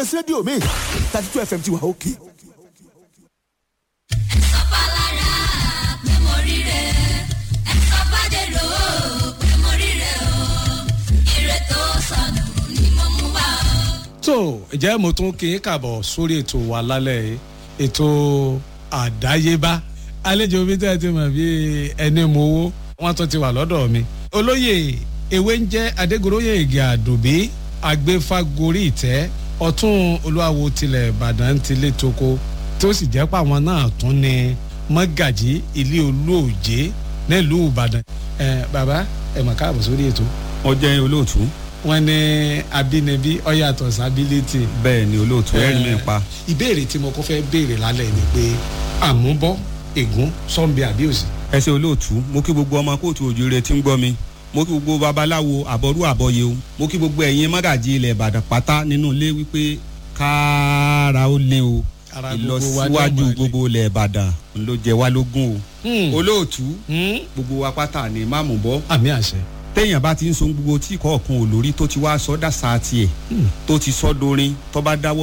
rédíò mi thirty two fm ti wà òkè. sọ́pàlára pé mo ríre ẹ sọ́pàdérò pé mo ríre o ire tó sọnù ni mo mú wá o. tó ǹjẹ́ mo tún kí n kàbọ̀ sórí ètò wa lálẹ́ yìí ètò àdáyébá àlejò mi tẹ́ ẹ ti mọ̀ bí ẹni mo wó wọ́n tún ti wà lọ́dọ̀ mi. olóyè ewé ń jẹ́ adégoróyè ìgè àdùbí agbéfágorí ìtẹ́ ọ̀tún olúwawo tilẹ̀ ìbàdàn tilé toko tó sì jẹ́ pé àwọn náà tún ní mọ́gàjí ilé olóòjé nílùú ìbàdàn. ẹ bàbá ẹ mọ̀ káàbọ̀ sórí ètò wọ́n jẹ́ olóòtú wọn ní abínibí ọyàtọ̀ sábílítì. bẹ́ẹ̀ ni olóòtú ẹ̀rí mi pa. ìbéèrè tí mo kọ́ fẹ́ béèrè lálẹ́ ni pé àmúbọ́ ègún sọ́nbi àbíòsì. ẹ ṣe olóòtú mo kí gbogbo ọmọ kóòtù òjòrè tí ń gbọ́ mi mo kí gbogbo babaláwo àbọ̀rú àbọ̀yé o mo kí gbogbo ẹ̀yin mọ́gàjì ilẹ̀ ìbàdàn pátá nínú ilé wípé kára ó lé o Ara gbogbo wa ní ìlọsíwájú ọmọ ilé. gbogbo ilẹ̀ ìbàdàn ló jẹ wá lógún Hmm. o olóòtú Hmm? gbogbo wa pátá ni máàmù bọ́ àmì àṣẹ. téèyàn bá ti ń so gbogbo tí kọ̀ọ̀kan olórí tó ti wá sọ́dà sáà tiẹ̀ tó ti sọ́ dorin tó bá dáwọ́